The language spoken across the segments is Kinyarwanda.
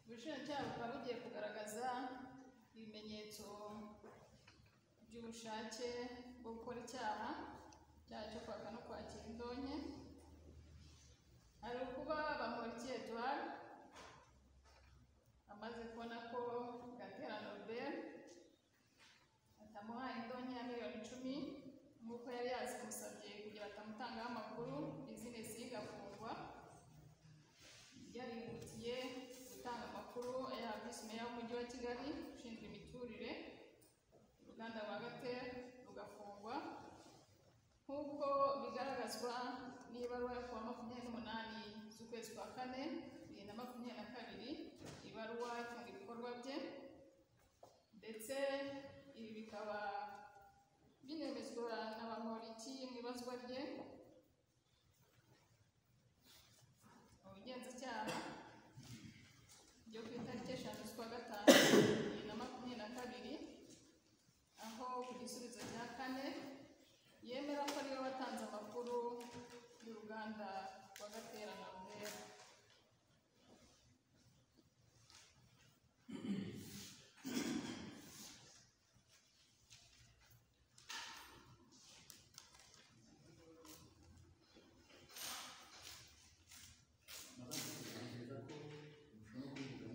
ubushinjacyaha bukaba bugiye kugaragaza ibimenyetso by'ubushake bwo gukora icyaha, icyaha cyo kwaka no kwakira indonke, hari ukuba bamurikiye Eduard amaze kubona ko Gatera Norbert atamuhaye indonke ya miliyoni icumi nk'uko yari yazimusabye kugira batamutangaho amakuru, bizinesi ye igafungwa, yarihutiye gutanga amakuru ayaha visi meya w'umujyi wa Kigali ushinzwe imiturire, uruganda rwa Gatera rugafungwa nk'uko bigaragazwa n'ibaruwa yo kuwa makumyabiri n'umunani z'ukwezi kwa kane bibiri na makumyabiri na kabiri, ibaruwa ifunga ibikorwa bye ndetse ibi bikaba binemezwa na Bamporiki mu ibazwa rye mu bugenzacyaha byo ku itariki eshatu z'ukwa gatanu bibiri na makumyabiri na kabiri, aho ku gisubizo cya kane yemera ko ariwe watanze amakuru y'uruganda rwa Gatera na Norbert. nabanje kugaragaza ko ushobora kuvuga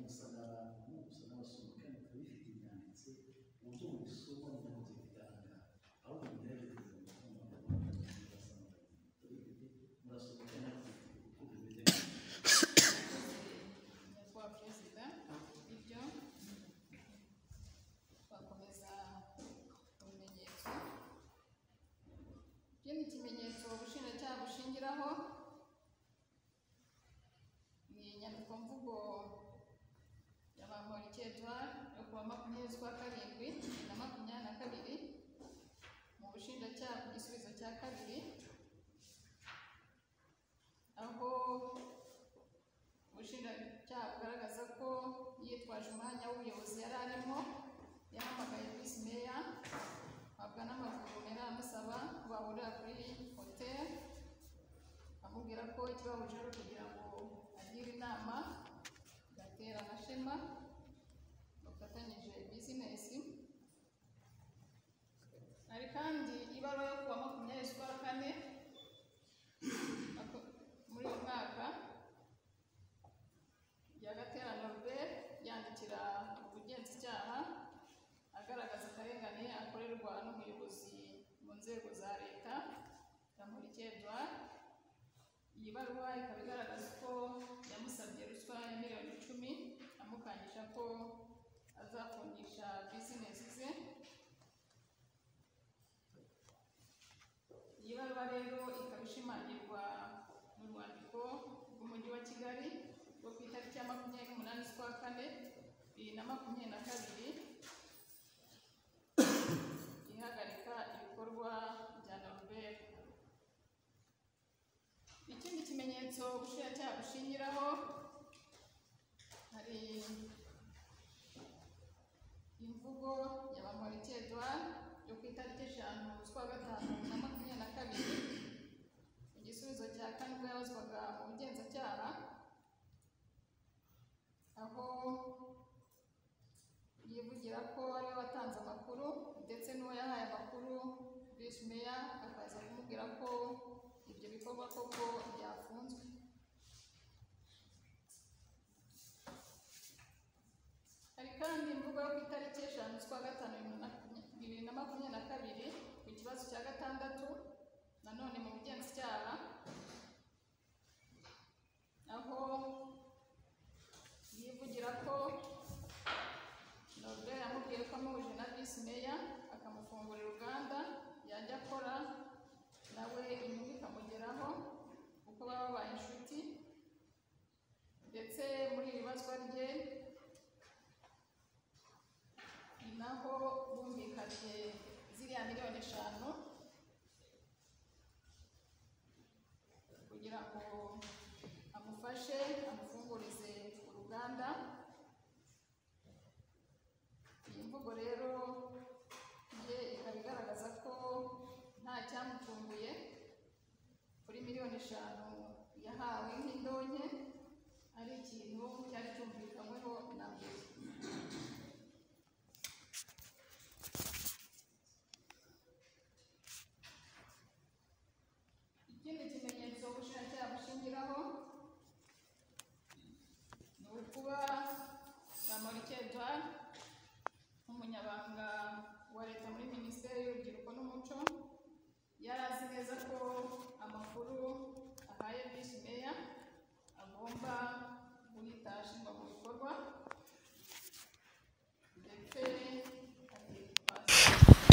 musa n'abantu gusa n'abasoma kandi bikaba bifite ibyanditse ku buryo mubisoma ntabwo byigana ahubwo mugerageze mu magambo murasanga murasoma kandi mufite uko bimeze nyakubahwa perezida ibyo bakomeza ibimenyetso ikindi kimenyetso ubushinjacyaha bushingiraho ni inyandikomvugo ya bamporiki Edouard yo kuwa makumyabiri z'ukwa karindwi bibiri na makumyabiri na kabiri mu bushinjacyaha ku gisubizo cya kabiri aho ubushinjacyaha bugaragaza ko yitwaje umwanya w'ubuyobozi yari arimo yahamagaye visi meya ahabwa n'amaguru yari amusaba ko bahurira kuri hoteli amubwira ko ikibahuje ari ukugira ngo agire inama gatera na shema bafatanyije bizinesi hari kandi ibaruwa yo kuwa makumyabiri z'ukwa kane ako- muri uyu mwaka ya Gatera Norbert yandikira ubugenzacyaha agaragaza akarengane akorerwa n'umuyobozi mu nzego za leta Bamporiki Edouard iyi baruwa ikaba igaragaza ko yamusabye ruswa ya miliyoni icumi amukangisha ko azafungisha bizinesi ze iyi baruwa rero ikaba ishimangirwa mu rwandiko rw'umujyi wa kigali rwo ku itariki ya makumyabiri n'umunani z'ukwa kane bibiri na makumyabiri na kabiri ihagarika ibikorwa bya norbert ikindi kimenyetso ubushinjacyaha bushingiraho hari imvugo ya bamporiki Edouard yo ku itariki eshanu z'ukwa gatanu na makumyabiri na kabiri mu gisubizo cya kane ubwo yabazwaga mu bugenzacyaha aho yivugira ko ariwe watanze amakuru ndetse n'uwo yahaye amakuru visi meya akaza kumubwira ko ibyo bikorwa koko byafunzwe hari kandi imvugo yo ku itariki eshanu z'ukwa gatanu bibiri na makumya- bibiri na makumyabiri na kabiri ku kibazo cya gatandatu nanone mu bugenzacyaha aho yivugira ko Norbert yamubwiye ko amuhuje na visi meya akamufungurira uruganda yajya akora nawe inyungu ikamugeraho kuko baba babaye inshuti ndetse muri iri bazwa rye ni naho bumvikanye ziriya miliyoni eshanu kugira ngo amufashe amufungurize uruganda iyi mvugo rero ye ikaba igaragaza ko nta cyamutunguye kuri miliyoni eshanu yahawe nk'indonke ari ikintu cyari cyumvikanyweho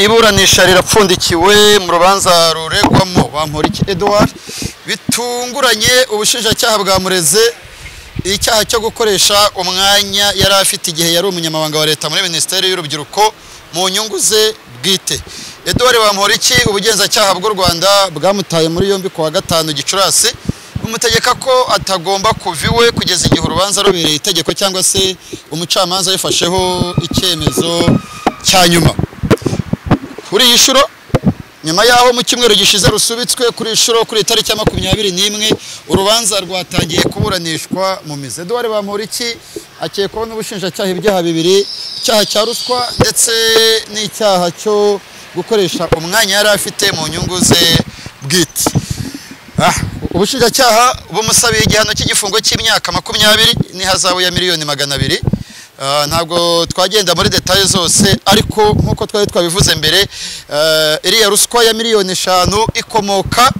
iburanisha rirapfundikiwe mu rubanza ruregwamo bamporiki edouard bitunguranye ubushinjacyaha bwamureze icyaha cyo gukoresha umwanya yari afite igihe yari umunyamabanga wa leta muri minisiteri y'urubyiruko mu nyungu ze bwite edouard bamporiki ubugenzacyaha bw'u rwanda bwamutaye muri yombi ku wa gatanu gicurasi bumutegeka ko atagomba kuva iwe kugeza igihe urubanza rubereye itegeko cyangwa se umucamanza yafasheho icyemezo cya nyuma kuri iyi nshuro nyuma y'aho mu cyumweru gishize rusubitswe kuri iyi nshuro kuri iyi tariki ya makumyabiri n'imwe urubanza rwatangiye kuburanishwa mu mizi eduwari bamporiki akekwaho n'ubushinjacyaha ibyaha bibiri icyaha cya ruswa ndetse n'icyaha cyo gukoresha umwanya yari afite mu nyungu ze bwite Ah, ubushinjacyaha bumusabiye igihano cy'igifungo cy'imyaka makumyabiri n'ihazabu ya miliyoni magana abiri Ah, ntabwo twagenda muri detaye zose ariko nk'uko twari twabivuze mbere eh, iriya ruswa ya miliyoni eshanu ikomoka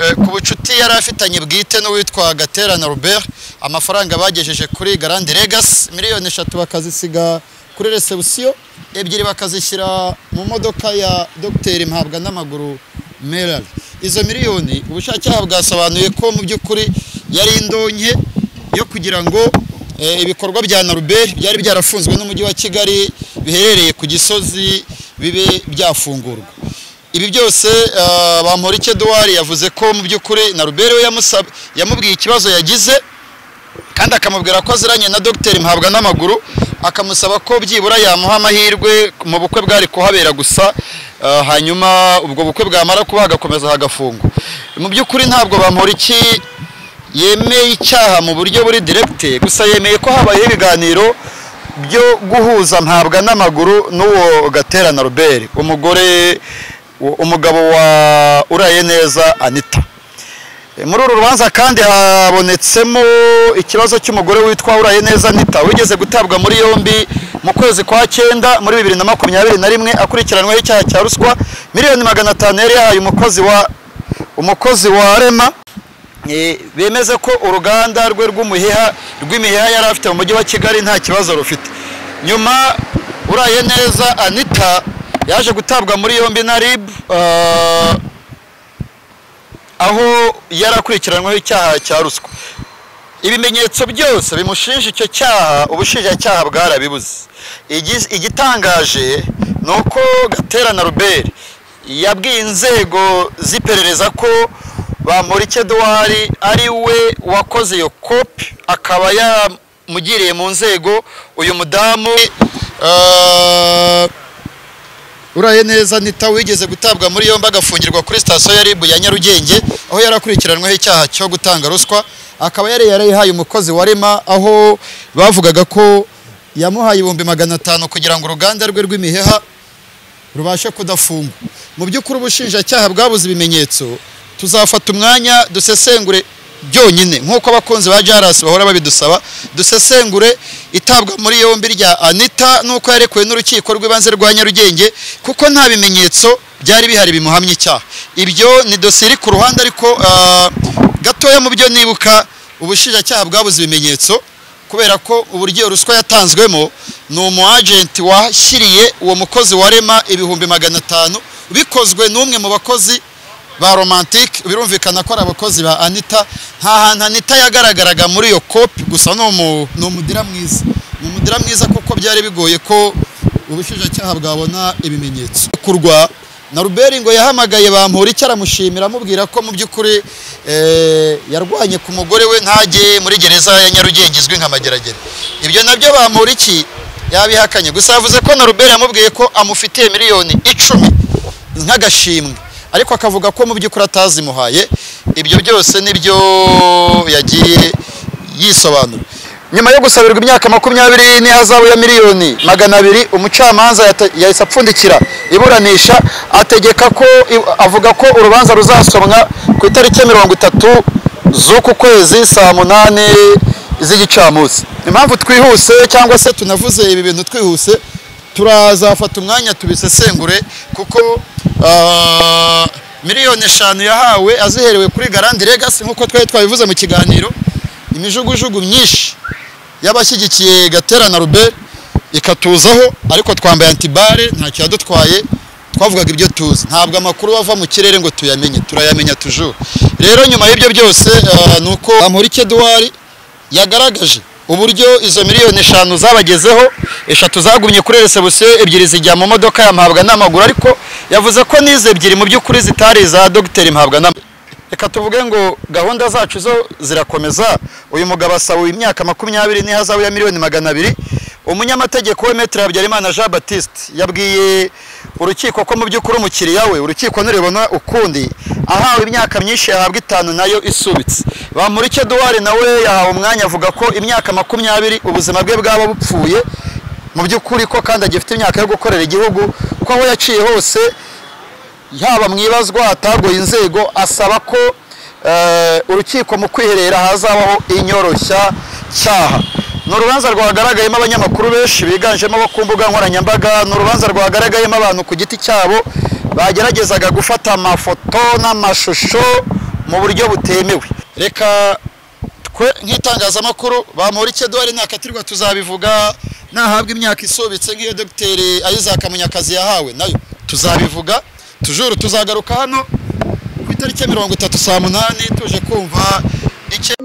eh, ku bucuti yari afitanye bwite n'uwitwa gaterana robert amafaranga bagejeje kuri garandi legasi miliyoni eshatu bakazisiga kuri resebusiyo ebyiri bakazishyira mu modoka ya dogiteri mpabwa n'amaguru merari izo miliyoni ubushakeha bwasobanuye ko mu by'ukuri yari indonke yo kugira ngo Eh, ibikorwa bya naruberi byari byarafunzwe n'umujyi wa kigali biherereye ku gisozi bibe byafungurwa ibi byose ah, bamporike duwari yavuze ko mu by'ukuri naruberi we yamusab- yamubwiye ikibazo yagize kandi akamubwira ko aziranye na dogiteri mpabwa n'amaguru akamusaba ko byibura yamuha amahirwe mu bukwe bwari kuhabera gusa ah, hanyuma ubwo bukwe bwamara kuba hagakomeza hagafungwa mu by'ukuri ntabwo bamporiki yemeye icyaha mu buryo buri diregite gusa yemeye ko habayeho ibiganiro byo guhuza mpabwa n'amaguru n'uwo gaterana robert umugore umugabo wa uraye neza anita E, muri uru rubanza kandi habonetsemo ikibazo cy'umugore witwa uraye neza nita wigeze gutabwa muri yombi mu kwezi kwa cyenda muri bibiri na makumyabiri na rimwe akurikiranweho icyaha cya ruswa miliyoni magana atanu yari yahaye umukozi wa umukozi wa rema E, bemeze ko uruganda rwe rw'umuheha rw'imiheha yari afite mu mujyi wa kigali nta kibazo rufite nyuma uraye neza anita yaje gutabwa muri yombi na rib ah, aho yari akurikiranyweho icyaha cya ruswa ibimenyetso byose bimushinja icyo cyaha ubushinjacyaha bwarabibuze Igiz- igitangaje ni uko gaterana ruberi yabwiye inzego z'iperereza ko bamurike duwari ari we wakoze iyo kopi akaba yamugiriye mu nzego uyu mudamu eh, uraye neza nita wigeze gutabwa muri yombi agafungirwa kuri sitasiyo ya ribu ya nyarugenge aho yari akurikiranyweho icyaha cyo gutanga ruswa akaba yari yarayihaye umukozi wa rema aho bavugaga ko yamuhaye ibihumbi magana atanu kugira ngo uruganda rwe rw'imiheha rubashe kudafungwa mu by'ukuri ubushinjacyaha bwabuze ibimenyetso tuzafata umwanya dusesengure byonyine nk'uko abakunzi ba jarasi bahora babidusaba dusesengure itabwa muri yombi rya anita n'uko yarekuwe n'urukiko rw'ibanze rwa nyarugenge kuko nta bimenyetso byari bihari bimuhamya icyaha ibyo ni dosiye iri ku ruhande ariko ah, gatoya mu byo nibuka ubushinjacyaha bwabuze ibimenyetso kubera ko uburyo iyo ruswa yatanzwemo ni umu agenti washyiriye uwo mukozi wa rema ibihumbi magana atanu bikozwe n'umwe mu bakozi ba romantike birumvikana ko ari abakozi ba anita nta hantu anita yagaragaraga muri iyo kopi gusa ni umu- ni umudira mwiza ni umudira mwiza kuko byari bigoye ko ubushinjacyaha bwabona ibimenyetso kurwa na ruberi ngo yahamagaye bampura icyo aramushimira amubwira ko mu by'ukuri eh, yarwanye ku mugore we ntajye muri gereza ya nyarugenge izwi nka mageragere ibyo nabyo bampura iki yabihakanye gusa yavuze ko na ruberi yamubwiye ko amufitiye miliyoni icumi nk'agashimwe ariko akavuga ko mu by'ukuri atazimuhaye ibyo byose nibyo yagiye yisobanura nyuma yo gusabirwa imyaka makumyabiri n'ihazabu ya miliyoni magana abiri umucamanza yata- yahise apfundikira iburanisha ategeka ko i- avuga ko urubanza ruzasomwa ku itariki ya mirongo itatu z'uku kwezi saa munani z'igicamunsi impamvu twihuse cyangwa se tunavuze ibi bintu twihuse turazafata umwanya tubisesengure kuko ah, miliyoni eshanu yahawe aziherewe kuri garandi legasi nk'uko twari twabivuze mu kiganiro imijugujugu myinshi y'abashyigikiye gatera na ruberi ikatuzaho ariko twambaye antibare ntacyo yadutwaye twavugaga ibyo tuzi ntabwo amakuru ava mu kirere ngo tuyamenye turayamenya tujuru rero nyuma y'ibyo byose eh, ni uko bamurike eduwari yagaragaje uburyo izo miliyoni eshanu zabagezeho eshatu zagumye kuri resebusiyo ebyiri zijya mu modoka ya mpabwa n'amaguru ariko yavuze ko n'izo ebyiri mu by'ukuri zitari iza dogiteri mpabwa n'amaguru reka tuvuge ngo gahunda zacu zo zirakomeza uyu mugabo asabuye imyaka makumyabiri n'ihazabu ya miliyoni magana abiri umunyamategeko we metere habyarimana jean batiste yabwiye urukiko ko mu by'ukuri umukiriya we urukiko nuribona ukundi ahawe imyaka myinshi yahabwa itanu nayo isubitse bamurike eduwari nawe yahawe umwanya avuga ko imyaka makumyabiri ubuzima bwe bwaba bupfuye mu by'ukuri ko kandi agifite imyaka yo gukorera igihugu ko aho yaciye hose yaba mu ibazwa hatagoye inzego asaba ko eh, urukiko mu kwiherera hazabaho inyoroshya cyaha ni urubanza rwagaragayemo abanyamakuru benshi biganjemo abo ku mbuga nkoranyambaga ni urubanza rwagaragayemo abantu ku giti cyabo bageragezaga gufata amafoto n'amashusho mu buryo butemewe reka twe nk'itangazamakuru bamurike duhari ntakatirwa tuzabivuga nahabwa imyaka isobetse nk'iyo dogiteri ayizaka munyakazi yahawe nayo tuzabivuga tujuru tuzagaruka hano ku itariki ya mirongo itatu saa munani tuje kumva icyo